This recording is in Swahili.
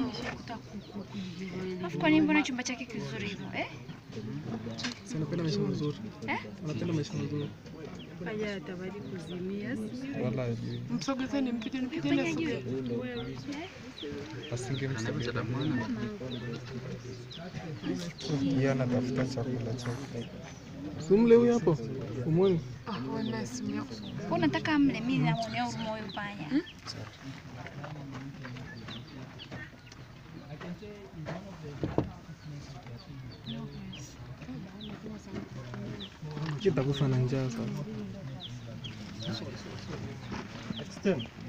Alafu kwa nini mbona chumba chake kizuri hivyo eh? Si anapenda maisha mazuri. Eh? Anapenda maisha mazuri. Haya atabaki kuzimia. Wala ajui. Msogezeni mpite mpite Fanya juu. Asingemsaidia. Yeye anatafuta chakula chake. Simle huyu hapo. Umwoni? Kwa unataka mle mimi namuonea huruma huyu panya. Kitakufa na njaa sasa. Extend.